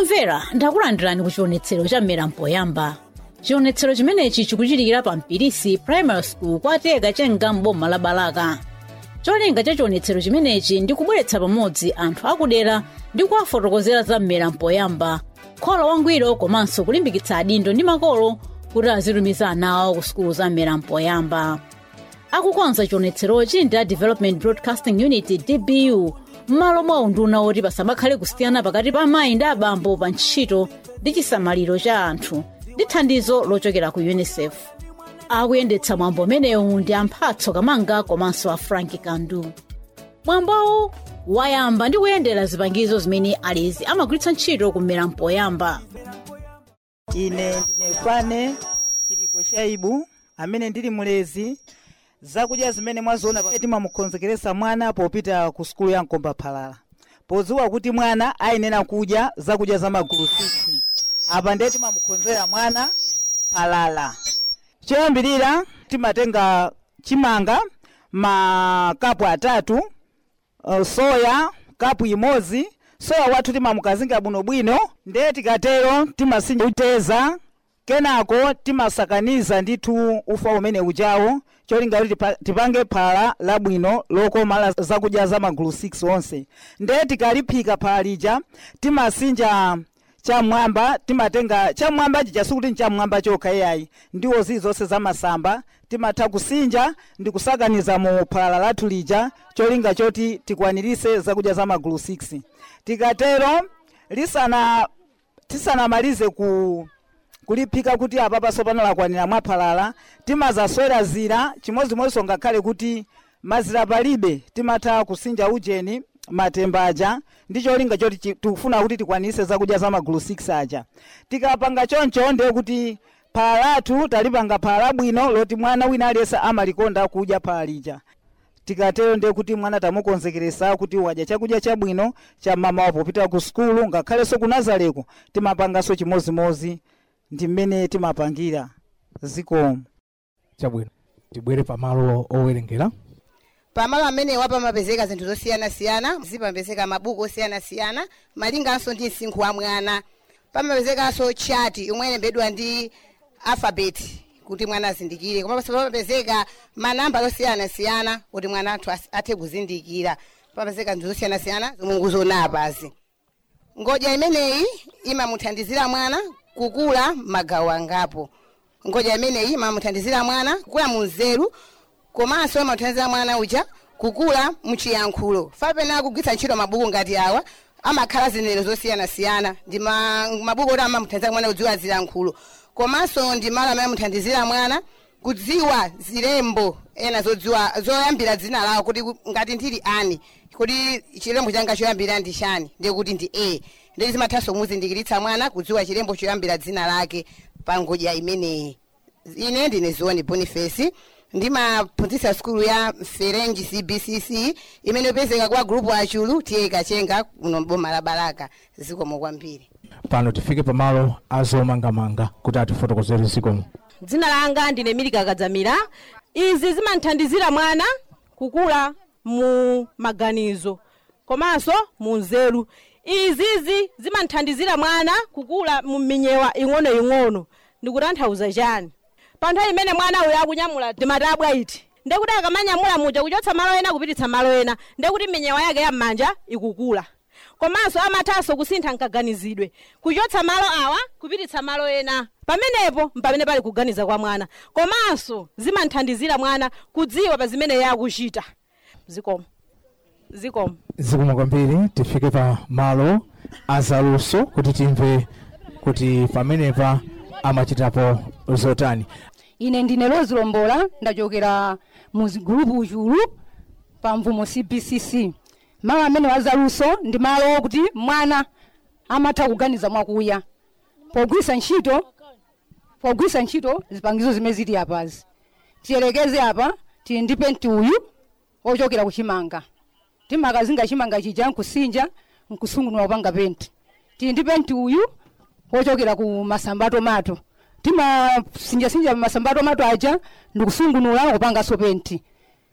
omvera ndakulandirani ku chionetsero cha mmera mpoyamba chionetsero chimenechi chikuchitikira pa mpirisi primary school kwa teka chenga m'boma la balaka cholinga cha chionetsero chimenechi ndi kubweretsa pamodzi anthu akudera ndi kuwafotokozera za mmera mpoyamba kholo wangwiro komanso kulimbikitsa adindo ndi makolo kuti azitumiza ana awo ku sukulu za mmera mpoyamba akukonza chionetserochi ndi a development broadcasting unit dbu m'malo mwa unduna woti pasamakhale kusiyana pakati pa amayi ndi abambo pa ntchito ndi chisamaliro cha anthu ndi thandizo lochokera ku unicef akuyendetsa mwambo umenewu ndi amphatso kamanga komanso a frank kandu mwambowu wayamba ndi kuyendera zipangizo zimene alizi amagwiritsa ntchito kumera mpoyamba ine ndine fane chiliko shaibu amene ndili mulezi zakudya zimene mwaziona pa- timamukonzekeresa mwana popita ku sukulu ya mkomba phalala podziwa kuti mwana ayenera kudya zakudya za magulu 6 apa ndiye timamukonzera mwana phalala choyambirira timatenga chimanga makapu atatu uh, soya kapu imodzi soya wathu timamukazinga bwinobwino ndiye tikatero timasinja uteza kenako timasakaniza ndithu ufa umene ujawo cholinga kuti tipa- tipange phala labwino lokoma la zakudya za magulu 6 onse ndiye tikaliphika phala lija timasinja chamwamba timatenga chamwamba chija sikuti nchamwamba chokha iyayi ndiwo zii zonse zamasamba timatha kusinja ndi kusakaniza mu phala lathu lija cholinga choti tikwanirise zakudya za magulu 6 tikatero lisana tisanamalize ku kuliphika kuti apapa sopano lakwanira mwaphalala timazaswera zira chimodzimodzinso ngakhale kuti mazira palibe timatha kusinja ujeni matembaja ndi cholinga choti chi- tikufuna kuti tikwanise zakudya za magulu 6 aja tikapanga choncho ndiye kuti phala lathu talipanga phala labwino loti mwana wina aliyense amalikonda kudya phala lija tikatero ndiye kuti mwana tamukonzekeresa kuti wadya chakudya chabwino cha mama wapo popita ku sukulu ngakhalenso ku nazareko timapanganso chimodzimodzi ndi mmene timapangira zikomo chabwino tibwere pamalo owerengera pamalo amenewa pamapezeka zinthu zosiyanasiyana zimapezeka mabuku osiyanasiyana malinganso ndi msinkhu wa mwana pamapezekanso chati yomwe ilembedwa ndi alfabeti kuti mwana azindikire komanso pamapezeka manamba osiyanasiyana kuti mwana athu as- athe kuzindikira pamapezeka zinthu zosiyanasiyana zomwe nguzoona apazi ngodya imeneyi imamuthandizira mwana kukula magawo angapo ngodya imeneyi imamuthandizira mwana kukula munzeru komanso imamuthandizira mwana uja kukula muchiyankhulo fapena kugwiritsa ntchito mabuku ngati awa amakhala zinenero zosiyanasiyana ndi ma- mabuku oti amamuthandizira mwana kudziwa zilankhulo komanso ndi malo amene amuthandizira mwana kudziwa zilembo ena zodziwa zoyambira dzina lawo kuti ku- ngati ndili ani kuti chilembo changa choyambira ndi chani ndiye kuti ndi a ndiye zimathanso kumuzindikiritsa mwana kudziwa chilembo choyambira dzina lake pa ngodya imeneyi ine ndine zioni boniface ndimaphunzitsa sukulu ya ferenji cbcc imene ipezeka kwa grupu achulu tiye kachenga kuno mboma la balaka zikomo kwambiri pano tifike pamalo azomangamanga kuti atifotokozere zikomo dzina langa ndine milika kadzamira izi zimanthandizira mwana kukula mu maganizo komanso mu nzeru izizi zimanthandizira mwana kukula mu minyewa ing'onoing'ono ndikutanthauza chani pa nthawi imene mwana uyo akunyamula timatabwa iti ndekuti akamanyamula muja kuchotsa malo ena kupititsa malo ena ndekuti minyewa yake yam'manja ikukula komanso amathanso kusintha nkaganizidwe kuchotsa malo awa kupititsa malo ena pamenepo mpamene pali kuganiza kwa mwana komanso zimanthandizira mwana kudziwa pa zimene iye akuchita zikomo zikomo zikomo kwambiri tifike pa malo azaluso kuti timve kuti pamenepa amachitapo zotani ine ndine Rose Lombola ndachokera mu gulupu uchulu pa mvumo cbcc malo amene wazaluso ndi malo okuti mwana amatha kuganiza mwakuya pogwisa ntchito pogwisa ntchito zipangizo zimene zili apazi tiyelekeze apa tili ndi penti uyu ochokera kuchimanga timakazinga chimanga chija nkusinja nkusungunula kupanga penti tili ndi penti uyu ochokera ku masamba tomato timasinjasinja masamba tomato aja ndikusungunula kupanganso penti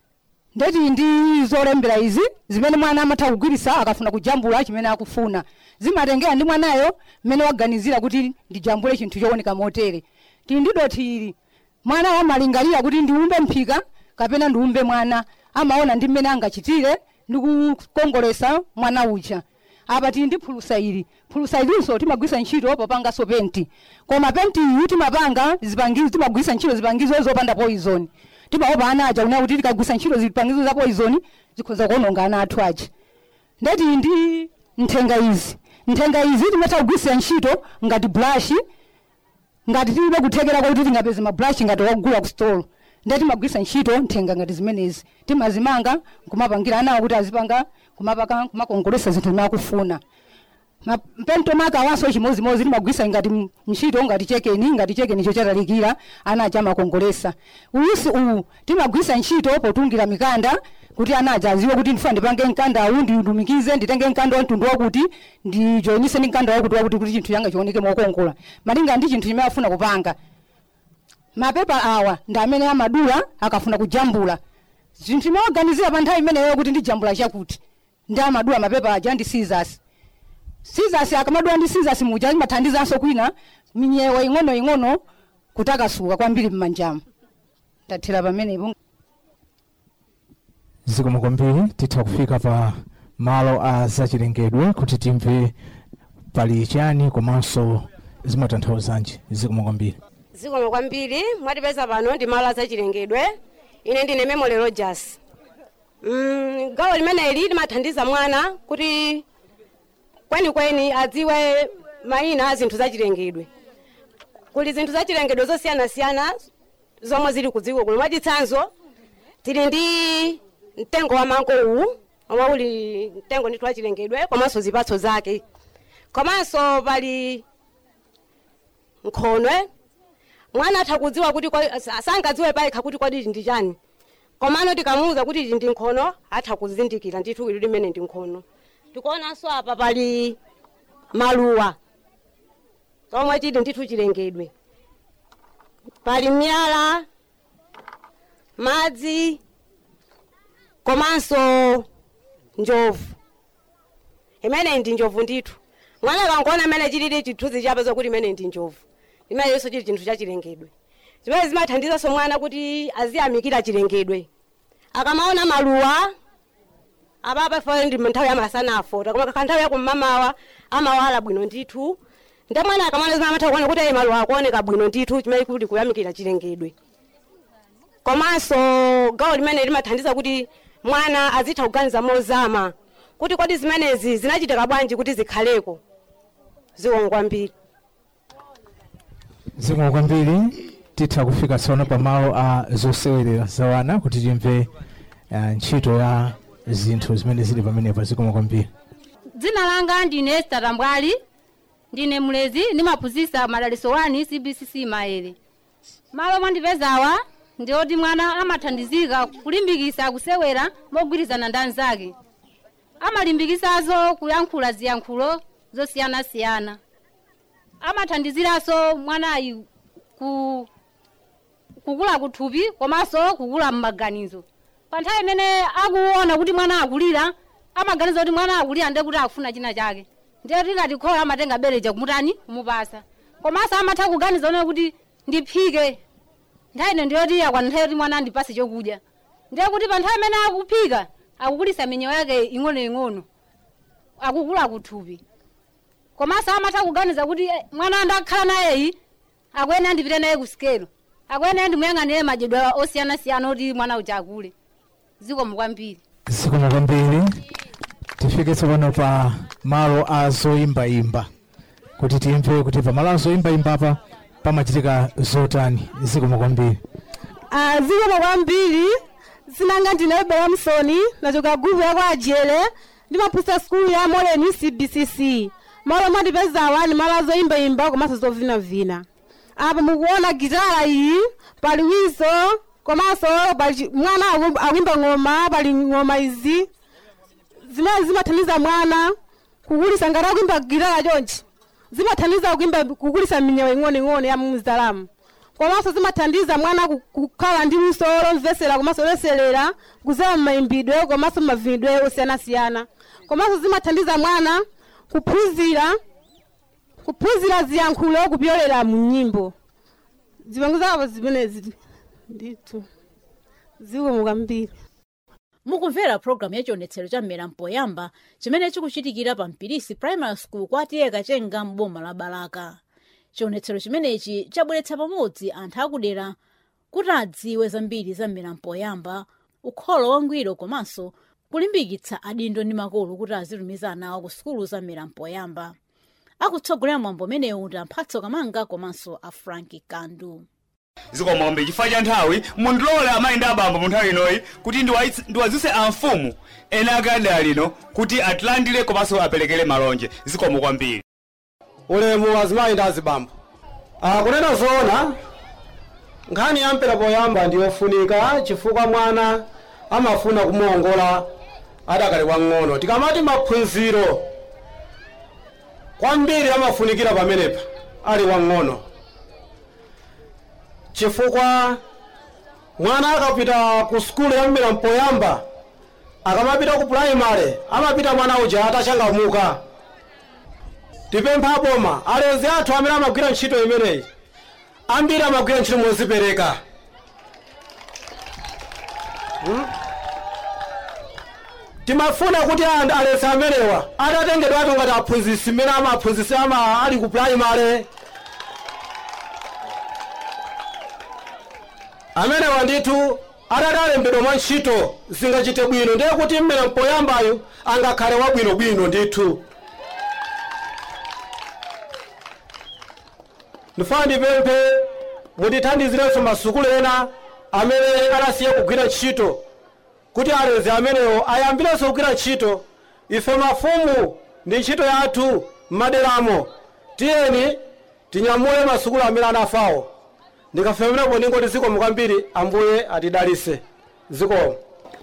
ndeti ndi zolembera izi zimene mwana amatha kugwirisa akafuna kujambula chimene akufuna zimatengera ndi mwanayo mmene waganizira kuti ndijambule chinthu chooneka motere tili ndi doti ili mwana amalingalira kuti ndiumbe mphika kapena ndiumbe mwana amaona ndi mmene angachitire ndi kukongolesa mwana uja apa tili ndi phulusa ili phulusa ilinso timagwisa ntchito popanganso penti koma penti iyi timapanga zipangizo timagwisa ntchito zipangizo zopanda poison timaopa ana aja kuna kuti tikagwisa ntchito zipangizo za poison zikhoza kuononga ana athu aja ndeti ndi nthenga izi nthenga izi timatha kugwisa ntchito ngati brush ngati tilibe kuthekera kuti tingapeze mabrush ngati wakugula ku store ndeti timagwisa ntchito nthenga ngati zimenezi timazimanga kumapangira anawo kuti azipanga kumapaka kumakongolesa zinthu zimene akufuna Ma- mpento maka awanso chimozimozi timagwisa ngati m- ntchito ngati chekeni ngati chekeni chochatalikira ana aja amakongolesa uyusi uwu timagwisa ntchito potungira mikanda kuti ana aja aziwe kuti ndifuna ndipange mkanda uwu ndilumikize nditenge mkanda wa mtundu wakuti ndijoyinise ndi mkanda wakuti wakuti kuti chinthu changa chioneke mokongola malinga ndi chinthu chimene afuna kupanga mapepa awa ndi amene amadula akafuna kujambula zinthu imeoganizira pa nthawi imeneyo kuti ndijambula chakuti ndi amadula mapepa aja ndi scissors scissors akamadula ndi scissors muja imathandizanso kwina minyewa ing'ono ing'ono kutakasuka kwambiri mmanjamo tathera pamenepo zikomo kwambiri titha kufika pa malo a zachilengedwe kuti timve pali chani komanso zimatanthauzanji zikomo kwambiri zikomo kwambiri mwatipeza pano ndi malo azachilengedwe ine ndine memole rogers mm, gawo limeneli limathandiza mwana kuti kwenikweni adziwe mayina a zinthu zachilengedwe kuli zinthu zachilengedwe zosiyanasiyana zomwe zili ku dziko kuno mwachitsanzo tili ndi mtengo wa mango uwu omwe uli mtengo ndithu wachilengedwe komanso zipatso zake komanso pali nkhonwe mwana atha kudziwa kuti kwa- sa- sangadziwe payekha kuti kodi ichi ndi chani komano tikamuwuza kuti ichi ndi nkhono atha kuzindikira ndithu ili limene ndi nkhono tikuonanso apa pali maluwa omwe chili ndithu chilengedwe pali miyala madzi komanso njovu imene ndi njovu ndithu mwana akangoona imene chilili chithunzi chapeza kuti imene ndi njovu imeneyonso chili chinthu chachilengedwe zimene zimathandizanso mwana kuti aziyamikira chilengedwe akamaona maluwa apapa fo ndi nthawi yamasana afota koma kakha nthawi yakumamawa amawala bwino ndithu nde mwana akamaona zimene amatha kuona kuti ayi maluwa akuoneka bwino ndithu chimene kuti kuyamikira chilengedwe komanso gawo limene limathandiza kuti mwana azitha kuganiza mozama kuti kodi zimenezi zinachitika bwanji kuti zikhaleko zikomo kwambiri zikomo kwambiri titha kufika tsono pa malo a zosewerera zawana kuti timve uh, ntchito ya zinthu zimene zili pamenepa zikomo kwambiri dzina langa ndine esta tambwali ndine mlezi ndimaphunzitsa madaliso 1 cbcc maere malo mwandipezawa ndioti mwana amathandizika kulimbikisa kusewera mogwirizana ndi anzake amalimbikisazo kuyankhula ziyankhulo zosiyanasiyana amathandiziranso mwanayi ku kukula kuthupi komanso kukula mmaganizo pa nthawi imene akuona kuti mwana akulira amaganiza kuti mwana akulira ndiye kuti akufuna china chake ndiye tikati khola amatenga bereja kumutani kumupasa komanso amatha kuganiza one kuti ndiphike nthawi ino ndiyoti yakwana nthawi yoti mwana andipase chokudya ndiye kuti pa nthawi imene akuphika akukulisa minyewo yake ing'onoing'ono akukula kuthupi komanso amatha kuganiza kuti eh, mwana ndakhala nayeyi akwene andipite naye ku sikelo akwene ndimuyang'anire madyedwe osiyanasiyana oti mwana uja akule zikomo kwambiri zikomo kwambiri tifike tsopano pa malo a zoyimbayimba kuti timve kuti pa malo a zoyimbayimba apa pamachitika zotani zikomo kwambiri Ah, zikomo kwambiri zinanga ndine belamsoni nachoka guvu yako ajele ndimaphunzitsa skulu ya moleni cbcc malo mwandipezawa ni malo azoyimbayimba komanso zovinavina apa mukuona gitara iyi pali wiso komanso pali chi- mwana aku- akuimba ng'oma pali ng'oma izi zimene zimathandiza mwana kukulisa ngati akuimba gitara chonchi zimathandiza kuimba kukulisa minyewa ing'onoing'ono ya muzalamu komanso zimathandiza mwana ku- kukhala ndi luso lomvesera komanso loselera kuzera mmayimbidwe komanso mavinidwe osiyanasiyana komanso zimathandiza mwana kuphunzira kuphunzira ziyankhulo kupyolera mu nyimbo zipango zawo zimenezi ndithu zikomo kwambiri mukumvera pulogalamu ya chionetsero cha mmera mpoyamba chimene chikuchitikira pa mpirisi primary school kwa tiyeka chenga m'boma la balaka chionetsero chimenechi chabweretsa pamodzi anthu akudera kuti adziwe zambiri za mmera mpoyamba ukholo wangwiro komanso kulimbikitsa adindo ndi makolo kuti azitumiza ana awo ku sukulu za mmera mpoyamba akutsogolera mwambo umenewu ndi amphatso kamanga komanso a franki kandu zikomombe chifukwa cha nthawi mundilole amayi ndi abambo mu nthawi inoyi kuti ndiwayitse- ndiwazise amfumu ena akadali lino kuti atilandire komanso aperekere malonje zikomo kwambiri ulemu azimayi ndi azibambo Ah, kunena zoona nkhani ya mpera poyamba ndiyofunika chifukwa mwana amafuna kumuwongola adakali wang'ono tikamati maphunziro kwambiri amafunikira pamenepa ali wang'ono chifukwa mwana akapita ku sukulu ya mpira mpoyamba akamapita ku puraimale amapita mwana uja atachangamuka tipempha aboma alezi athu amene amagwira ntchito imeneyi ambiri amagwira ntchito mozipereka Hmm? timafuna kuti anthu alezi amenewa atatengedwatu ngati aphunzisi mmene amaphunzisi ama ali ku puraimale amenewa ndithu atati alembedwa mwa ntchito zingachite bwino ndiye kuti mmene mpoyambayo angakhale wabwinobwino ndithu ndifuna ndipemphe mutithandizirenso masukulu ena amene anasiya kugwira ntchito kuti alezi amenewo ayambirenso kugwira ntchito ife mafumu ndi ntchito yathu m'maderamo tiyeni tinyamule masukulu amene anafawo ndikafemenepo ndingoti zikomo kwambiri ambuye atidalise zikomo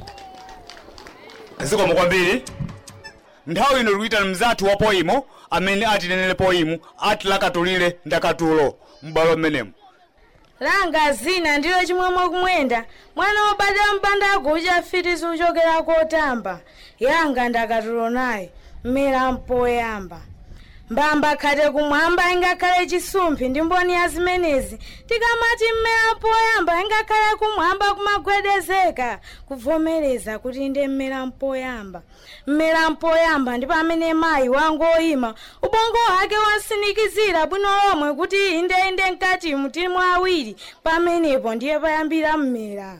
zikomo kwambiri nthawi ino tikuyitana mzathu wa poimo amene atinenere poimu atilakatulire ndakatulo m'bwalo mmenemo langa zina ndilo chimwemwe kumwenda mwana wobadwa mpanda kucha fiti suchokera kotamba yanga ndakatulo naye mmera mpoyamba mbamba khate kumwamba ingakhale chisumphi ndi mboni ya zimenezi tikamati mmera mpoyamba ingakhale kumwamba kumagwedezeka kuvomereza kuti ndi mmera mpoyamba mmera mpoyamba ndi pamene mayi wangoyima ubongo wake wansinikizira bwino lomwe kuti inde inde mkati mutimu awiri pamenepo ndiye payambira mmera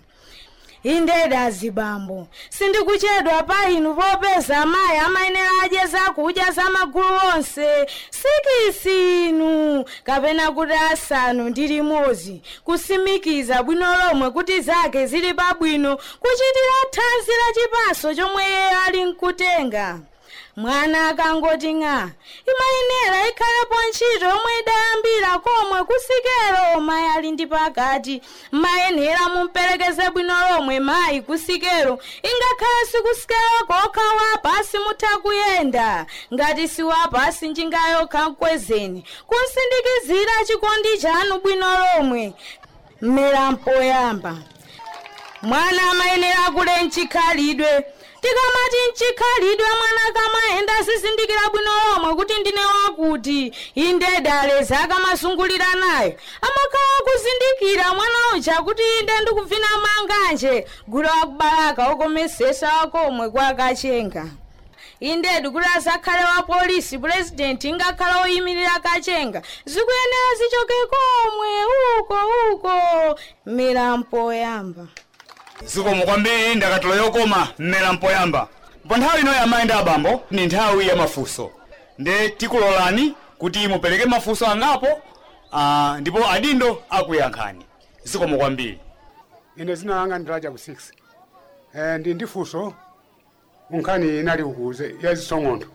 indeda zibambo sindikuchedwa pa inu popeza amayi amayenera adye zakudya za magulu onse sikisi inu kapena kuti asanu ndi limodzi kusimikiza bwino lomwe kuti zake zili pabwino kuchitira thanzi la chipaso chomwe iye ali nkutenga mwana akangoti ng'a imayenera ikhalepo ntchito yomwe idayambira komwe kusikelo mayi ali ndi pakati mayenera mumperekeze bwino lomwe mayi kusikelo ingakhale sikusikelo kokha wapasi mutha kuyenda ngati si wapasi njinga yokha mkwezeni kunsindikizira chikondi chanu bwino lomwe mmera mpoyamba mwana amayenera kule mchikhalidwe tikamati mchikhalidwe mwana kamayenda asizindikira bwino lomwe kuti ndine wakuti inde alezi akamasungulira nayo amakhala kuzindikira mwana uja kuti inde ndikuvina manganje gulu wakubalaka okomesesa wakomwe kwakachenga indedi kuti asakhale wa polisi purezidenti ingakhala oyimirira kachenga zikuyenera zichoke komwe uko uko mmera mpoyamba zikomo kwambiri ndakatulo yokoma mmera mpoyamba pa nthawi ino yamayi ndi abambo ni nthawi ya mafunso nde tikulolani kuti mupereke mafunso angapo ah, ndipo adindo akuyankhani zikomo kwambiri ine zina langa ndiraja ku 6 eh, ndi ndifunso unkhani inali ukuze ya zisong'ondo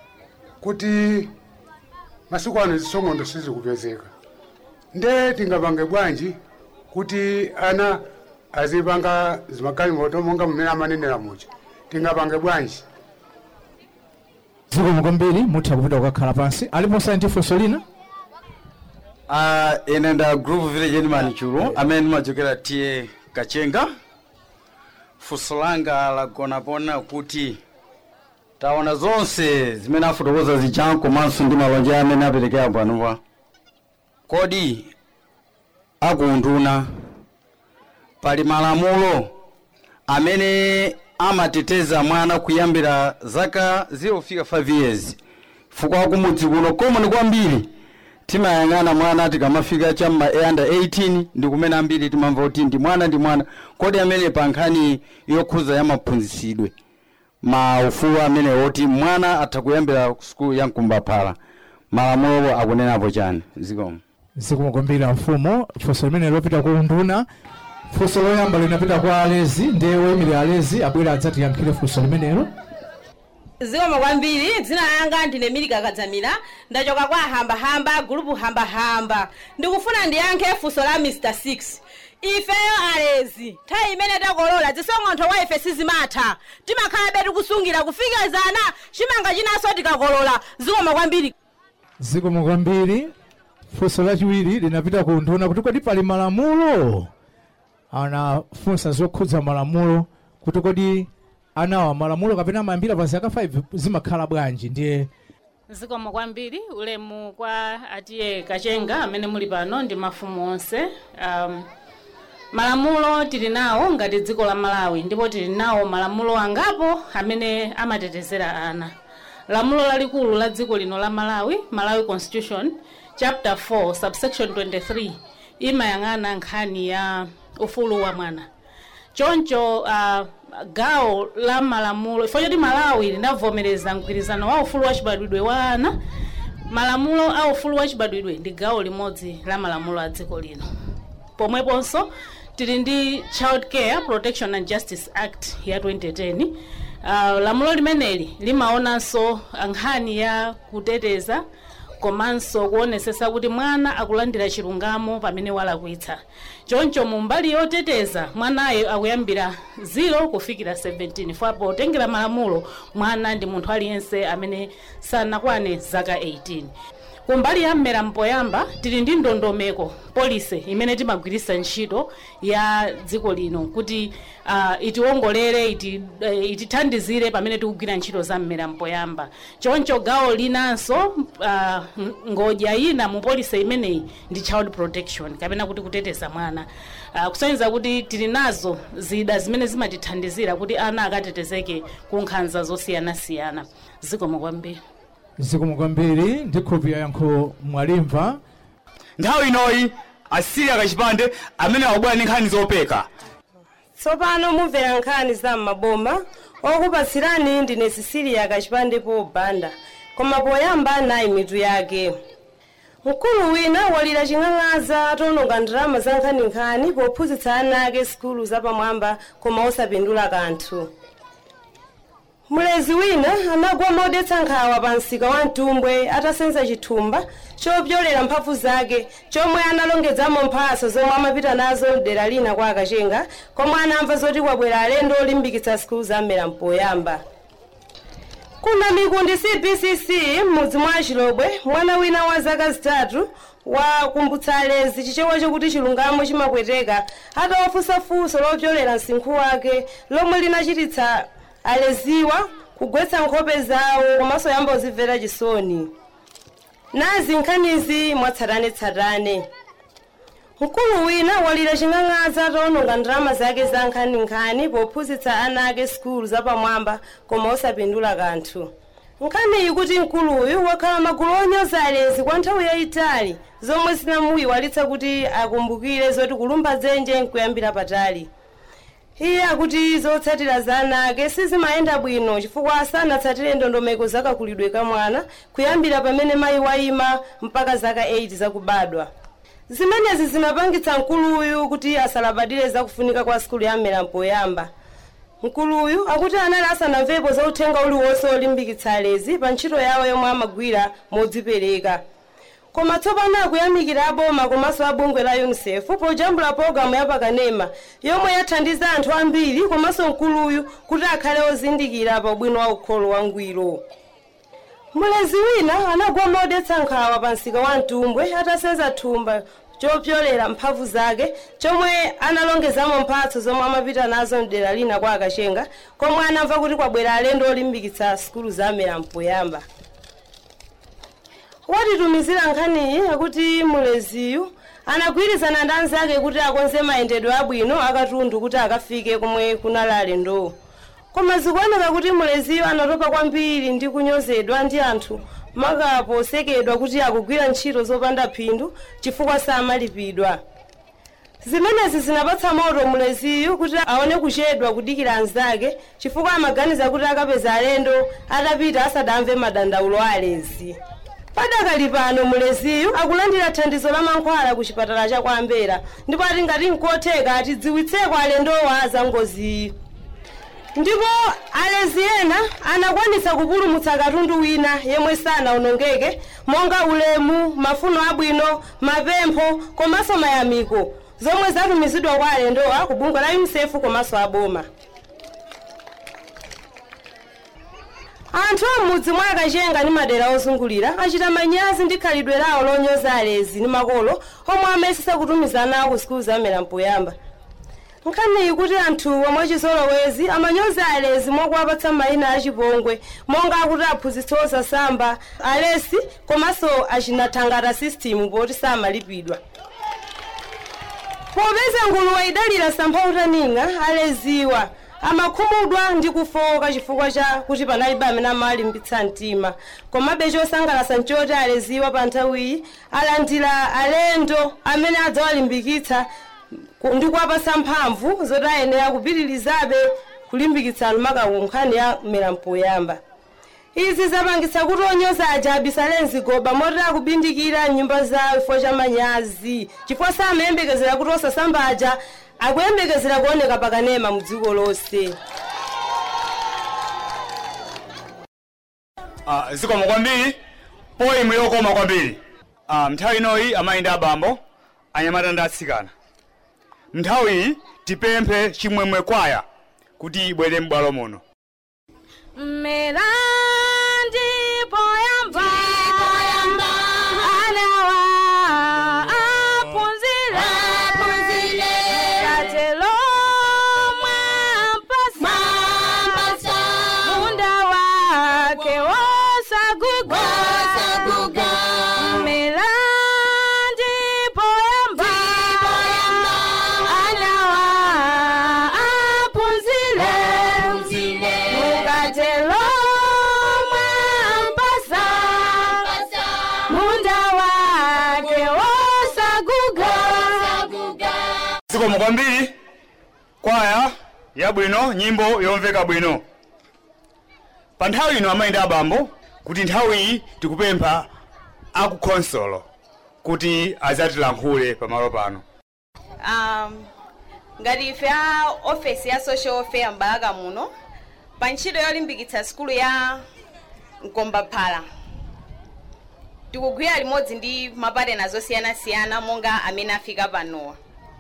kuti masiku ano zisong'ondo sizikupezeka nde tingapange bwanji kuti ana azipanga zimagalimoto monga mmene amanenera muja tingapange bwanji zikomo kwambiri mutha kupita kukakhala pansi alipo scientific lina Uh, ine nda group village animal chulu amene ndimachokera tiye kachenga funso langa lagona pona kuti taona zonse zimene afotokoza zija komanso ndi malonje amene aperekera panopa kodi akunduna pali malamulo amene amateteza mwana kuyambira zaka 0fika 5 years fukwa kumudzi kuno komwe kwambiri timayang'ana mwana tikamafika chamma under 18 ndi kumene ambiri timamva kuti ndi mwana ndi mwana kodi amene pa nkhani yokhuza ya maphunzitsidwe maufulu amene woti mwana atha kuyambira sukulu ya mkumbaphala malamulo akunenapo chani zikomo zikumukumbira mfumu funso limene lopita ku nduna funso loyamba linapita kwa alezi ndiye woyimira alezi abwera adzatiyankhire funso limenelo zikomo kwambiri dzina langa ndine milika kadzamira ndachoka kwa hambahamba gulupu hambahamba ndikufuna ndiyankhe funso la mr 6 ifeyo alezi nthawi imene takolola zisong'ontho wa ife sizimatha timakhala betu kusungira kufikizana chimanga chinanso tikakolola zikomo kwambiri zikomo kwambiri funso lachiwiri linapita ku nduna kuti kodi pali malamulo anafunsa zokhudza malamulo kuti kodi anawa malamulo kapena amayambira pa zaka 5 zimakhala bwanji ndiye zikomo kwambiri ulemu kwa atiye kachenga amene muli pano ndi mafumu onse um, malamulo tili nawo ngati dziko la malawi ndipo tili nawo malamulo angapo amene amatetezera ana lamulo lalikulu la dziko lino la malawi malawi constitution chapter 4 subsection 23 imayang'ana nkhani ya ufulu wa mwana choncho uh, gawo la malamulo ifo choti malawi linavomereza mgwirizano wa ufulu wa chibadwidwe wa ana malamulo a ufulu wa chibadwidwe ndi gawo limodzi la malamulo a dziko lino pomweponso tili ndi child care protection and justice act ya 2010 uh, lamulo limeneli limaonanso nkhani ya kuteteza komanso kuonesesa kuti mwana akulandira chilungamo pamene walakwitsa choncho mu mbali yoteteza mwanayo akuyambira 0 kufikira 17 fo potengera malamulo mwana ndi munthu aliyense amene sanakwane zaka 18 kumbali ya mmera mpoyamba tili ndi ndondomeko polisi imene timagwiritsa ntchito ya dziko lino kuti uh, itiwongolere iti, uh, itithandizire pamene tikugwira ntchito za mmera mpoyamba choncho gawo linanso uh, ngodya ina mu polisi imeneyi ndi child protection kapena kuti kuteteza mwana uh, kusonyeza kuti tili nazo zida zimene zimatithandizira kuti ana akatetezeke ku nkhanza zosiyanasiyana zikomo kwambiri zikomo kwambiri ndikhulupirira yankho mwalimva nthawi inoyi asiriya kachipande amene akubwera ndi nkhani zopeka tsopano mumvera nkhani za m'maboma okupatsirani ndine sisiliya kachipande pobanda koma poyamba nayi mitu yake mkulu wina walira ching'ang'aza atawononga ndalama za nkhaninkhani pophunzitsa ana ake sikulu zapamwamba koma osapindula kanthu mlezi wina anagwa modetsa nkhawa pa msika wa mtumbwe atasenza chithumba chopyolera mphamvu zake chomwe analongedzamo mphaso zomwe amapita nazo mdera lina kwa akachenga komwe anamva zoti kwabwera alendo olimbikitsa sikulu za mmera mpoyamba kuna mikundi cbcc m'mudzi mwa chilobwe mwana wina wa zaka zitatu wakumbutsa alezi chichewa chokuti chilungamo chimapweteka atawafunsafunso lopyolera msinkhu wake lomwe linachititsa aleziwa kugwetsa nkhope zawo komanso yamba kuzimvera chisoni nazi nkhanizi mwatsatanetsatane mkulu wina walira ching'ang'aza atawononga ndalama zake za nkhaninkhani pophunzitsa ana ake sikulu zapamwamba koma osapindula kanthu nkhaniyi kuti mkuluyu wakhala magulu onyoza alezi kwa nthawi yayitali zomwe zinamuyiwalitsa kuti akumbukire zoti kulumba dzenje nkuyambira patali iye akuti zotsatira za ana ake sizimayenda bwino chifukwa sanatsatire ndondomeko zakakulidwe ka mwana kuyambira pamene mayi wayima mpaka zaka 8 zakubadwa zimenezi zimapangitsa mkuluyu kuti asalabadire zakufunika kwa sikulu ya mmera mpoyamba mkuluyu akuti anali asanamvepo za uthenga uliwonse olimbikitsa alezi pa ntchito yawo yomwe amagwira modzipereka koma tsopano akuyamikira aboma komanso abungwe la unicef pojambula pologalamu ya pakanema yomwe yathandiza anthu ambiri komanso mkuluyu kuti akhale ozindikira pa ubwino wa ukholo wangwiro mulezi wina anagwa modetsa nkhawa pa msika wa mtumbwe atasenza thumba chopyolera mphamvu zake chomwe analongezamo mphatso zomwe amapita nazo mdera lina kwa akachenga komwe anamva kuti kwabwera alendo olimbikitsa sukulu za mera mpoyamba watitumizira nkhaniyi akuti muleziyu anagwirizana ndi anzake kuti akonze mayendedwe abwino akatundu kuti akafike komwe kunali alendowo koma zikuoneka kuti muleziyo anatopa kwambiri ndi kunyozedwa ndi anthu makapo osekedwa kuti akugwira ntchito zopanda phindu chifukwa samalipidwa zimenezi zinapatsa moto muleziyu kuti aone kuchedwa kudikira anzake chifukwa amaganiza kuti akapeza alendo atapita asadamve madandaulo a alezi padakali pano muleziyu akulandira thandizo la mankhwala ku chipatala cha kwambera ndipo ati ngati nkotheka atidziwitseko alendowa za ngoziyi ndipo alezi ena anakwanitsa kupulumutsa katundu wina yemwe sanaonongeke monga ulemu mafuno abwino mapempho komanso mayamiko zomwe zatumizidwa kwa alendowa ku bungwe la unicef komanso aboma anthu amudzi mwa akachenga ndi madera ozungulira achita manyazi ndi khalidwe lawo lonyoza alezi ndi makolo omwe amayesesa kutumiza ana ku sikulu zamera mpoyamba nkhaniyi kuti anthu omwe chizolowezi amanyoza alezi mwakuwapatsa mayina achipongwe monga akuti aphunzitsi osasamba alesi komanso achinathangata system poti samalipidwa popeza nguluwe idalira sampha utaninga aleziwa amakhumudwa ndi kufoka chifukwa cha kuti panalibe amene amalimbitsa mtima komabe chosangalatsa nchoti aleziwa pa nthawiyi alandira alendo amene adzawalimbikitsa ku- ndi kuwapatsa mphamvu zoti ayenera kupitirizabe kulimbikitsa alumakawu nkhani ya mera mpoyamba izi zapangitsa kuti onyoza aja abisale mzigoba moti akubindikira nyumba zawo chifukwa cha manyazi chifukwa samayembekezera kuti osasamba aja akuyembekezera kuoneka pakanema mu dziko lonse Ah, zikomo kwambiri poimu yokoma kwambiri Ah, nthawi inoyi amayi ndi abambo anyamata ndi atsikana nthawi iyi tipemphe chimwemwe kwaya kuti ibwere m'bwalo muno Mera ndipo yamba anawa aphunzira katelo mwampasa munda wake wosaguga Mera ndipo yamba anawa aphunzira mukatelo mwampasa munda wake wosaguga zikomo kwambiri kwaya yabwino nyimbo yomveka bwino pa nthawi ino amayi ndi abambo kuti nthawi iyi tikupempha akukhonsolo kuti azatilankhule pamalo pano um, ngati ife a ofesi ya social welfare mbalaka muno pa ntchito yolimbikitsa sikulu ya mkombaphala tikugwira limodzi ndi mapatena zosiyanasiyana monga amene afika panowa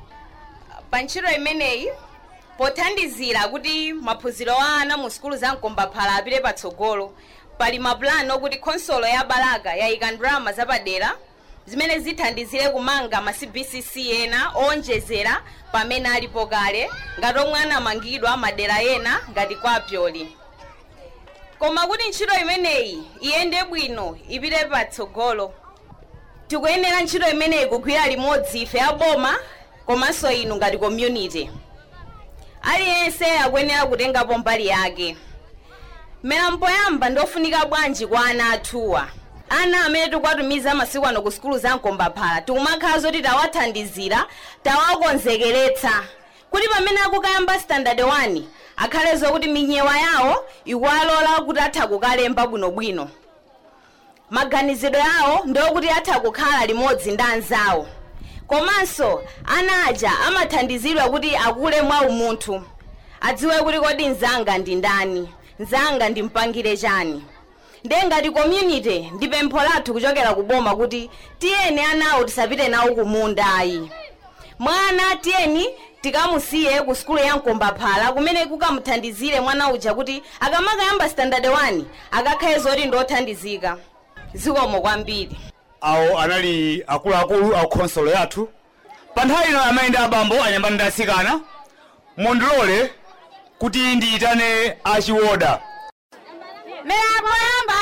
pa ntchito imeneyi pothandizira kuti maphunziro a ana mu sikulu za mkombaphala apite patsogolo pali mapulani okuti khonsolo ya balaka yayika ndalama zapadera zimene zithandizire kumanga ma cbcc ena owonjezera pamene alipo kale ngati omwe anamangidwa madera ena ngati kwa pyoli koma kuti ntchito imeneyi iyende bwino ipite patsogolo tikuyenera ntchito imeneyi kugwira limodzi ife aboma komanso inu ngati community aliyense akuyenera kutengapo mbali yake mera mpoyamba ndofunika bwanji kwa ana athuwa ana amene tikuwatumiza masiku ano ku sikulu za mkombaphala tikumakhala zoti tawathandizira tawakonzekeretsa kuti pamene akukayamba standard 1 akhale zokuti minyewa yawo ikuwalola kuti atha kukalemba bwinobwino maganizidwe yawo ndokuti atha kukhala limodzi ndi anzawo komanso ana aja amathandizidwa kuti akule mwa umunthu adziwe kuti kodi mzanga ndi ndani mzanga ndimpangire chani ndiye ngati community ndi pempho lathu kuchokera ku boma kuti tiyeni anawo tisapite nawo kumunda ayi mwana tiyeni tikamusiye ku sukulu ya mkombaphala kumene kukamuthandizire mwana uja kuti akamakayamba standard 1 akakhale zoti ndothandizika zikomo kwambiri awo anali akuluakulu a khonsolo yathu pa nthawi ino amayenda abambo anyambani ndi asikana mundilole kuti ndiyitane achiwoda milambo yamba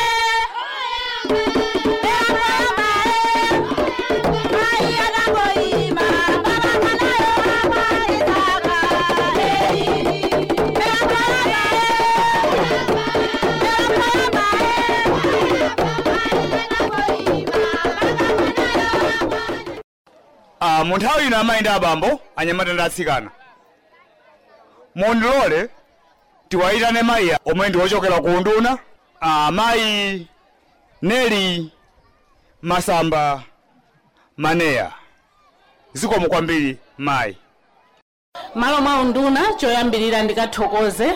Ah, mu nthawi ino amayenda abambo anyamata ndi atsikana mundilole tiwayitane mayi omwe ndi wochokera ku unduna ah, mayi neli masamba maneya zikomo kwambiri mayi malo mwa unduna choyambirira ndikathokoze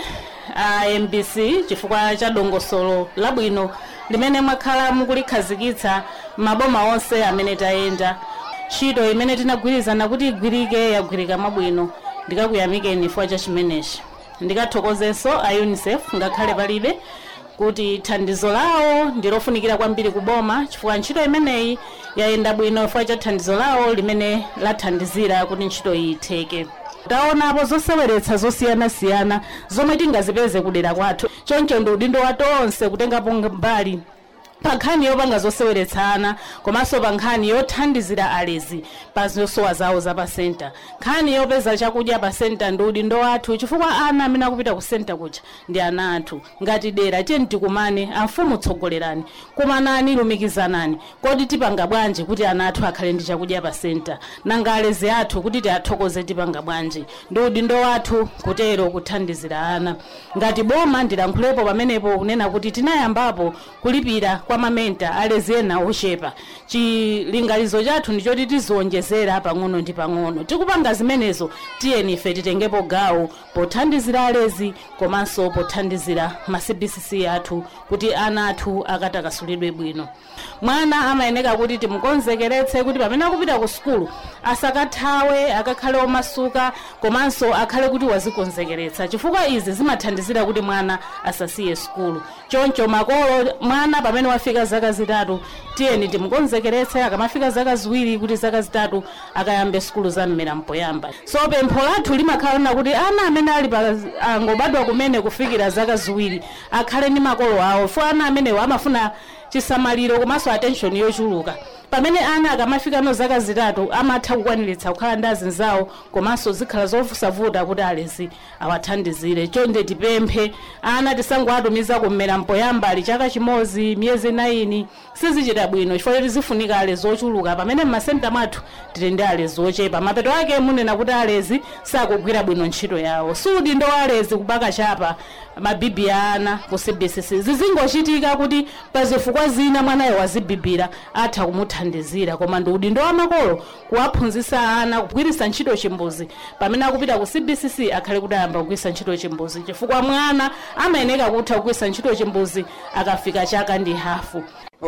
a mbc chifukwa cha dongosolo labwino limene mwakhala mukulikhazikitsa maboma onse amene tayenda ntchito imene tinagwirizana kuti igwirike yagwirika mwabwino ndikakuyamikeni chifukwa cha chimenechi ndikathokozenso a unicef ngakhale palibe kuti thandizo lawo ndilofunikira kwambiri kuboma chifukwa ntchito imeneyi yayenda bwino chifukwa cha thandizo lawo limene lathandizira kuti ntchito iyi itheke taonapo zoseweretsa zosiyanasiyana zomwe tingazipeze kudera kwathu choncho ndi udindo wa tonse kutengapo mbali pa nkhani yopanga zoseweretsana komanso pa nkhani yothandizira alezi pa zosowa zawo za pa senta nkhani yopeza chakudya pa senta ndi udindo wathu chifukwa ana amene akupita ku senta kuja ndi ana athu ngati dera tiyeni tikumane amfumu tsogolerani kumanani lumikizanani kodi tipanga bwanji kuti ana athu akhale ndi chakudya pa senta nanga alezi athu kuti tiathokoze tipanga bwanji ndi udindo wathu kutero kuthandizira ana ngati boma ndilankhulepo pamenepo kunena kuti tinayambapo kulipira kwa mamenta alezi ena ochepa chilingalizo chathu ndichoti tiziwonjezera pang'ono ndi pang'ono tikupanga zimenezo tiyeni ife titengepo gawo pothandizira alezi komanso pothandizira ma cbcc athu kuti ana athu akatakasulidwe bwino mwana amayeneka kuti timukonzekeretse kuti pamene akupita ku sukulu asakathawe akakhale omasuka komanso akhale kuti wazikonzekeretsa chifukwa izi zimathandizira kuti mwana asasiye sukulu choncho makolo mwana pamene wafika zaka zitatu tiyeni timukonzekeretse akamafika zaka ziwiri kuti zaka zitatu akayambe sukulu za mmera mpoyamba so pempho lathu limakhala lina kuti ana amene ali pa angobadwa kumene kufikira zaka ziwiri akhale ndi makolo awo fo ana amenewo amafuna chisamaliro komanso attention yochuluka pamene ana akamafika no zaka zitatu amatha kukwaniritsa kukhala ndi azinzawo komanso zikhala zovusavuta kuti alezi awathandizire chonde tipemphe ana tisangowatumiza kummera mpoyamba ali chaka chimodzi miyezi 9 sizichita bwino chifukwa choti zifunika alezi ochuluka pamene mmasenta mwathu tili ndi alezi ochepa mapeto ake munena kuti alezi sakugwira bwino ntchito yawo sudi ndo alezi kubaka chapa mabibi a ana ku cbcc zizingochitika kuti pa zifukwa zina mwanayo wazibibira atha kumuthandizira koma ndi udindo wa makolo kuwaphunzitsa ana kugwiritsa ntchito chimbuzi pamene akupita ku cbcc akhale kuti ayamba kugwiritsa ntchito chimbuzi chifukwa mwana amayeneka kutha kugwiritsa ntchito chimbuzi akafika chaka ndi hafu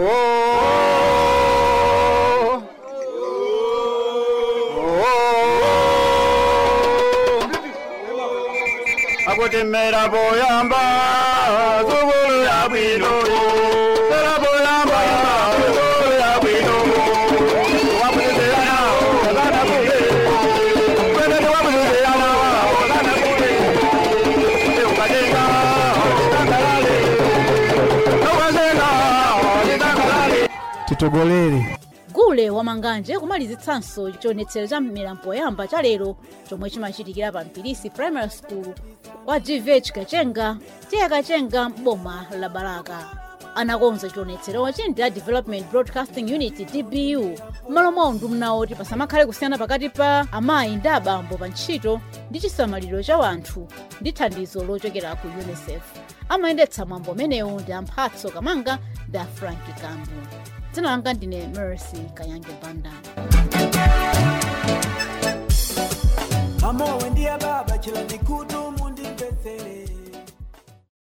akutimera poyamba sukulu ya bwino tera poyamba sukulu ya bwino wapuzeyana okana kule kwenene wapuzeyana okana kule eukajenga okitangalale nokazenga okitangalale titogolere gule wamanganje kumalizitsanso chionetsero cha mmera mpoyamba cha lero chomwe chimachitikira pa mpilisi primary school kwa gvh kachenga tiye kachenga m'boma la balaka anakonza chionetserochi ndi a development broadcasting unit dbu m'malo mwa unduna oti pasamakhale kusiyana pakati pa amayi ndi abambo pa ntchito ndi chisamaliro cha wanthu ndi thandizo lochokera ku unicef amayendetsa mwambo umenewu ndi amphatso kamanga ndi a franki kambu dzina langa ndine mercy kayange banda Mama wendia baba chila nikutu mundi mpesere